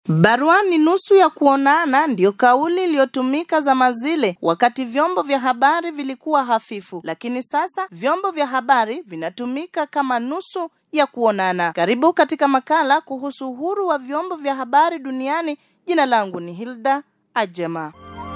Barua ni nusu ya kuonana ndiyo kauli iliyotumika zama zile wakati vyombo vya habari vilikuwa hafifu, lakini sasa vyombo vya habari vinatumika kama nusu ya kuonana. Karibu katika makala kuhusu uhuru wa vyombo vya habari duniani. Jina langu ni Hilda Ajema.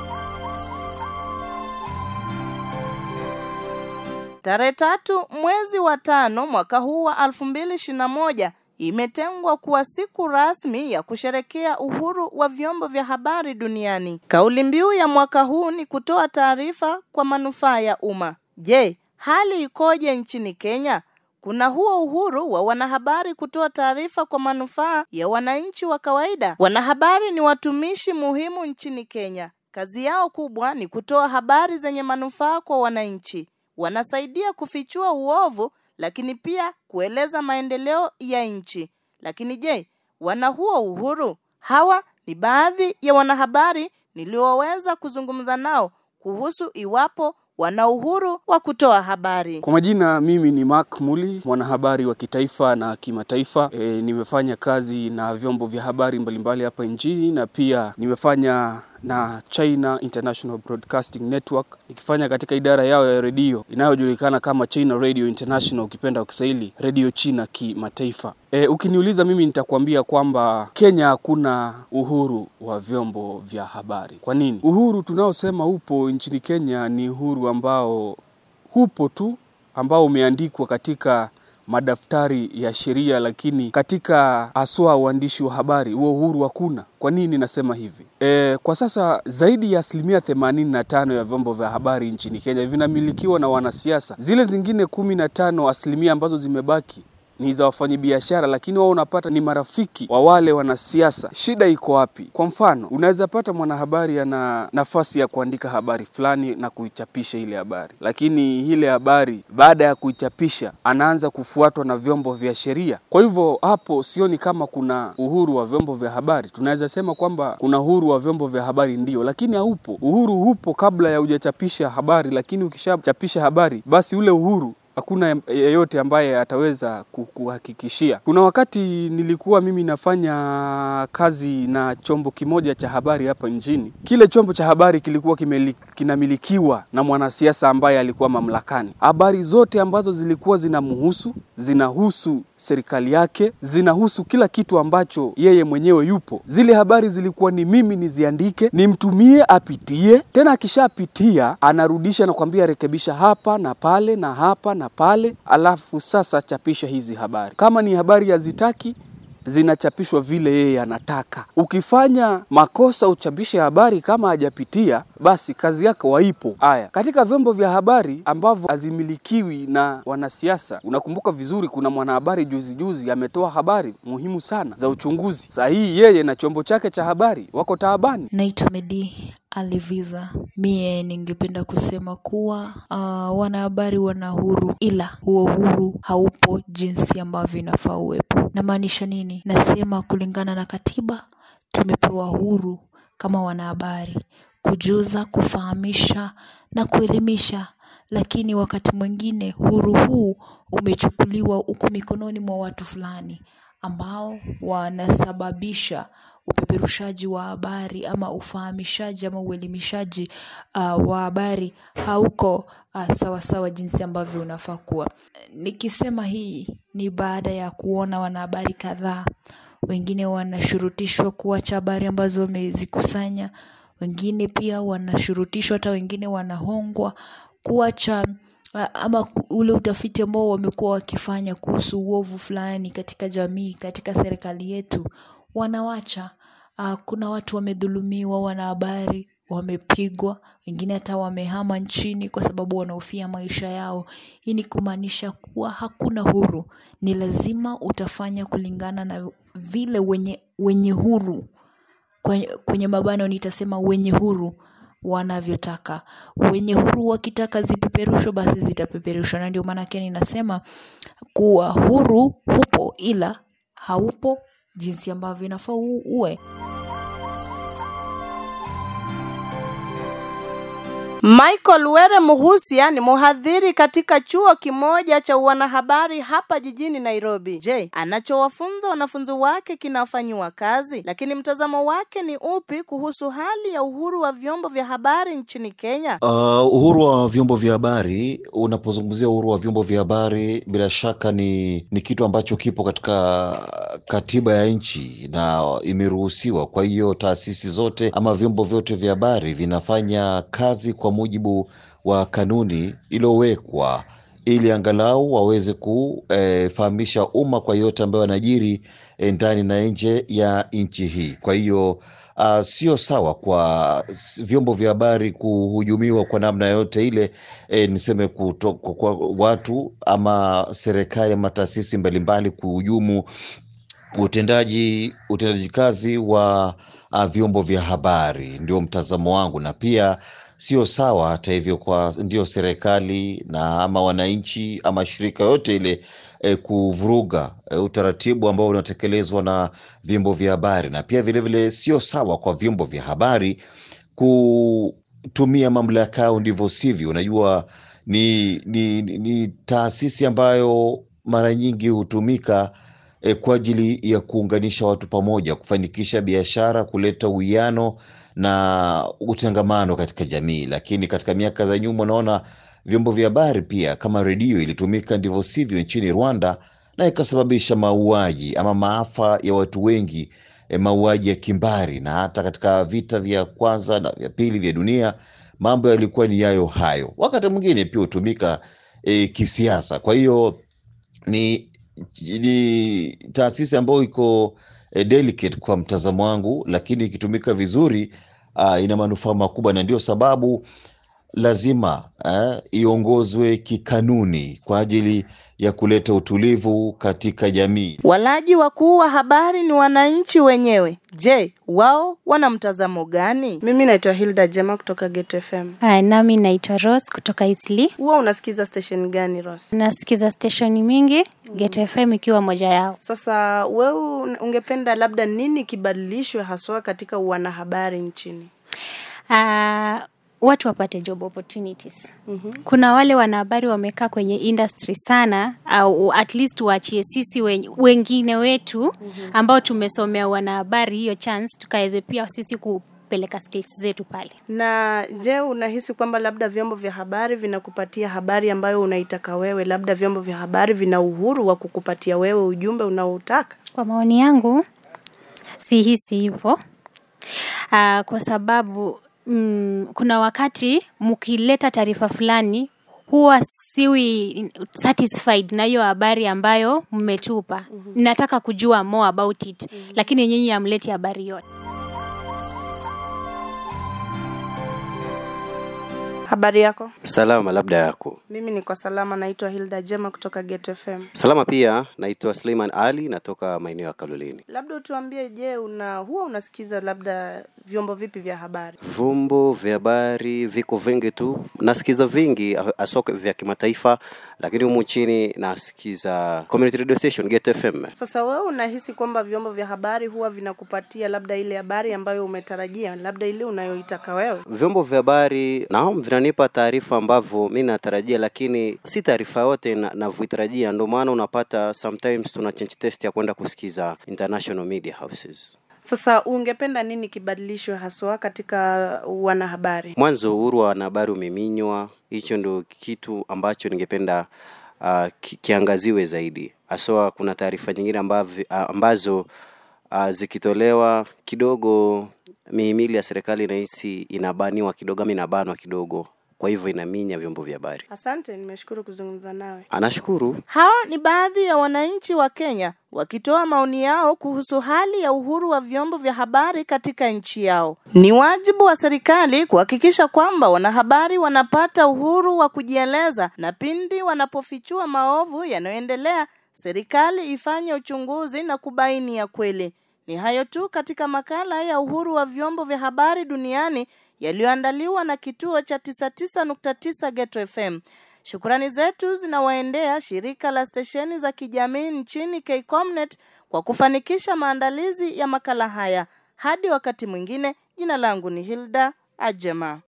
Tarehe tatu mwezi wa tano mwaka huu wa elfu mbili ishirini na moja imetengwa kuwa siku rasmi ya kusherekea uhuru wa vyombo vya habari duniani. Kauli mbiu ya mwaka huu ni kutoa taarifa kwa manufaa ya umma. Je, hali ikoje nchini Kenya? Kuna huo uhuru wa wanahabari kutoa taarifa kwa manufaa ya wananchi wa kawaida? Wanahabari ni watumishi muhimu nchini Kenya. Kazi yao kubwa ni kutoa habari zenye manufaa kwa wananchi. Wanasaidia kufichua uovu lakini pia kueleza maendeleo ya nchi. Lakini je, wana huo uhuru? Hawa ni baadhi ya wanahabari nilioweza kuzungumza nao kuhusu iwapo wana uhuru wa kutoa habari. Kwa majina, mimi ni Mark Muli, mwanahabari wa kitaifa na kimataifa. E, nimefanya kazi na vyombo vya habari mbalimbali hapa nchini na pia nimefanya na China International Broadcasting Network nikifanya katika idara yao ya redio inayojulikana kama China Radio International, ukipenda kwa Kiswahili redio China kimataifa. E, ukiniuliza mimi nitakwambia kwamba Kenya hakuna uhuru wa vyombo vya habari. Kwa nini? Uhuru tunaosema upo nchini Kenya ni uhuru ambao upo tu ambao umeandikwa katika madaftari ya sheria, lakini katika haswa uandishi wa habari huo uhuru hakuna. Kwa nini nasema hivi? E, kwa sasa zaidi ya asilimia themanini na tano ya vyombo vya habari nchini Kenya vinamilikiwa na wanasiasa. Zile zingine kumi na tano asilimia ambazo zimebaki ni za wafanyabiashara, lakini wao unapata ni marafiki wa wale wanasiasa. Shida iko wapi? Kwa mfano, unaweza pata mwanahabari ana nafasi ya kuandika habari fulani na kuichapisha ile habari, lakini ile habari baada ya kuichapisha anaanza kufuatwa na vyombo vya sheria. Kwa hivyo hapo sioni kama kuna uhuru wa vyombo vya habari. Tunaweza sema kwamba kuna uhuru wa vyombo vya habari ndio, lakini haupo. Uhuru hupo kabla ya hujachapisha habari, lakini ukishachapisha habari basi ule uhuru hakuna yeyote ambaye ataweza kuhakikishia. Kuna wakati nilikuwa mimi nafanya kazi na chombo kimoja cha habari hapa nchini. Kile chombo cha habari kilikuwa kimeli, kinamilikiwa na mwanasiasa ambaye alikuwa mamlakani. Habari zote ambazo zilikuwa zinamhusu, zinahusu serikali yake, zinahusu kila kitu ambacho yeye mwenyewe yupo. Zile habari zilikuwa ni mimi niziandike, nimtumie apitie, tena akishapitia anarudisha na kwambia rekebisha hapa na pale na hapa na pale, alafu sasa chapisha hizi habari. Kama ni habari hazitaki zinachapishwa vile yeye anataka. Ukifanya makosa uchapishe habari kama hajapitia, basi kazi yako waipo. Haya, katika vyombo vya habari ambavyo hazimilikiwi na wanasiasa, unakumbuka vizuri, kuna mwanahabari juzi juzi ametoa habari muhimu sana za uchunguzi. Saa hii yeye na chombo chake cha habari wako taabani. Naitwa Medi Aliviza. Mie ningependa kusema kuwa uh, wanahabari wana huru, ila huo huru haupo jinsi ambavyo inafaa uwepo. Namaanisha nini? Nasema kulingana na katiba tumepewa huru kama wanahabari kujuza, kufahamisha na kuelimisha, lakini wakati mwingine huru huu umechukuliwa uko mikononi mwa watu fulani ambao wanasababisha upeperushaji wa habari ama ufahamishaji ama uelimishaji uh, wa habari hauko uh, sawa sawa jinsi ambavyo unafaa kuwa. Nikisema hii ni baada ya kuona wanahabari kadhaa, wengine wanashurutishwa kuacha habari ambazo wamezikusanya, wengine pia wanashurutishwa, hata wengine wanahongwa kuacha ama ule utafiti ambao wamekuwa wakifanya kuhusu uovu fulani katika jamii, katika serikali yetu wanawacha. Uh, kuna watu wamedhulumiwa, wanahabari wamepigwa, wengine hata wamehama nchini kwa sababu wanahofia maisha yao. Hii ni kumaanisha kuwa hakuna huru, ni lazima utafanya kulingana na vile wenye, wenye huru kwenye, kwenye mabano nitasema wenye huru wanavyotaka. Wenye huru wakitaka zipeperushwe, basi zitapeperushwa, na ndio maanake ninasema kuwa huru hupo, ila haupo jinsi ambavyo inafaa uwe. Michael Were Muhusia ni mhadhiri katika chuo kimoja cha wanahabari hapa jijini Nairobi. Je, anachowafunza wanafunzi wake kinafanyiwa kazi? Lakini mtazamo wake ni upi kuhusu hali ya uhuru wa vyombo vya habari nchini Kenya? Uh, uhuru wa vyombo vya habari, unapozungumzia uhuru wa vyombo vya habari, bila shaka ni ni kitu ambacho kipo katika katiba ya nchi na imeruhusiwa. Kwa hiyo taasisi zote ama vyombo vyote vya habari vinafanya kazi kwa mujibu wa kanuni iliyowekwa ili angalau waweze kufahamisha umma kwa yote ambayo yanajiri eh, ndani na nje ya nchi hii. Kwa hiyo uh, sio sawa kwa s- vyombo vya habari kuhujumiwa kwa namna yote ile, eh, niseme kuto, kwa kwa watu ama serikali ama taasisi mbalimbali kuhujumu utendaji utendaji kazi wa uh, vyombo vya habari, ndio mtazamo wangu, na pia sio sawa hata hivyo kwa ndio serikali na ama wananchi ama shirika yote ile eh, kuvuruga eh, utaratibu ambao unatekelezwa na vyombo vya habari, na pia vilevile sio sawa kwa vyombo vya habari kutumia mamlaka yao ndivyo sivyo. Unajua ni, ni, ni, ni taasisi ambayo mara nyingi hutumika eh, kwa ajili ya kuunganisha watu pamoja, kufanikisha biashara, kuleta uwiano na utangamano katika jamii. Lakini katika miaka za nyuma, unaona vyombo vya habari pia kama redio ilitumika ndivyo sivyo nchini Rwanda na ikasababisha mauaji ama maafa ya watu wengi e, mauaji ya kimbari, na hata katika vita vya kwanza na vya pili vya dunia mambo yalikuwa ni yayo hayo. Wakati mwingine pia hutumika e, kisiasa. Kwa hiyo ni, ni taasisi ambayo iko eh, delicate kwa mtazamo wangu, lakini ikitumika vizuri uh, ina manufaa makubwa, na ndio sababu lazima eh, iongozwe kikanuni kwa ajili ya kuleta utulivu katika jamii. Walaji wakuu wa habari ni wananchi wenyewe. Je, wao wana mtazamo gani? Mimi naitwa Hilda Jema kutoka Get FM. Hi, nami naitwa Rose kutoka Isli. Huwa unasikiza station gani Rose? Nasikiza stesheni mingi, Get FM ikiwa moja yao. Sasa wewe un- ungependa labda nini kibadilishwe haswa katika wanahabari nchini? Uh, watu wapate job opportunities. Mm-hmm. Kuna wale wanahabari wamekaa kwenye industry sana au at least waachie sisi wen, wengine wetu mm-hmm. ambao tumesomea wanahabari hiyo chance tukaweze pia sisi kupeleka skills zetu pale. Na je, unahisi kwamba labda vyombo vya habari vinakupatia habari ambayo unaitaka wewe? Labda vyombo vya habari vina uhuru wa kukupatia wewe ujumbe unaoutaka? Kwa maoni yangu sihisi hivyo uh, kwa sababu mm, kuna wakati mkileta taarifa fulani huwa siwi satisfied na hiyo habari ambayo mmetupa. mm-hmm. Nataka kujua more about it mm-hmm. lakini nyinyi hamleti habari yote. Habari yako? Salama, labda yako. Mimi niko salama, naitwa Hilda Jema kutoka Get FM. Salama pia, naitwa Suleiman Ali, natoka maeneo ya Kaloleni. Labda utuambie, je, una huwa unasikiza labda vyombo vipi vya habari? Vyombo vya habari viko vingi tu, nasikiza vingi hasa vya kimataifa, lakini humu nchini nasikiza community radio station Get FM. Sasa wewe unahisi kwamba vyombo vya habari huwa vinakupatia labda ile habari ambayo umetarajia, labda ile unayoitaka wewe? Vyombo vya habari naam, vinanipa taarifa ambavyo mi natarajia, lakini si taarifa yote na- navyoitarajia. Ndio maana unapata sometimes tuna change test ya kwenda kusikiza international media houses. Sasa ungependa nini kibadilishwe haswa katika wanahabari? Mwanzo uhuru wa wanahabari umeminywa, hicho ndo kitu ambacho ningependa uh, ki, kiangaziwe zaidi. Haswa kuna taarifa nyingine ambavi, uh, ambazo uh, zikitolewa kidogo mihimili ya serikali nahisi inabaniwa kidogo ama inabanwa kidogo, kwa hivyo inaminya vyombo vya habari. Asante, nimeshukuru kuzungumza nawe. Anashukuru. Hao ni baadhi ya wananchi wa Kenya wakitoa maoni yao kuhusu hali ya uhuru wa vyombo vya habari katika nchi yao. Ni wajibu wa serikali kuhakikisha kwamba wanahabari wanapata uhuru wa kujieleza na pindi wanapofichua maovu yanayoendelea, serikali ifanye uchunguzi na kubaini ya kweli. Ni hayo tu katika makala ya uhuru wa vyombo vya habari duniani yaliyoandaliwa na kituo cha 99.9 Geto FM. Shukrani zetu zinawaendea shirika la stesheni za kijamii nchini KCOMNET kwa kufanikisha maandalizi ya makala haya. Hadi wakati mwingine, jina langu ni Hilda Ajema.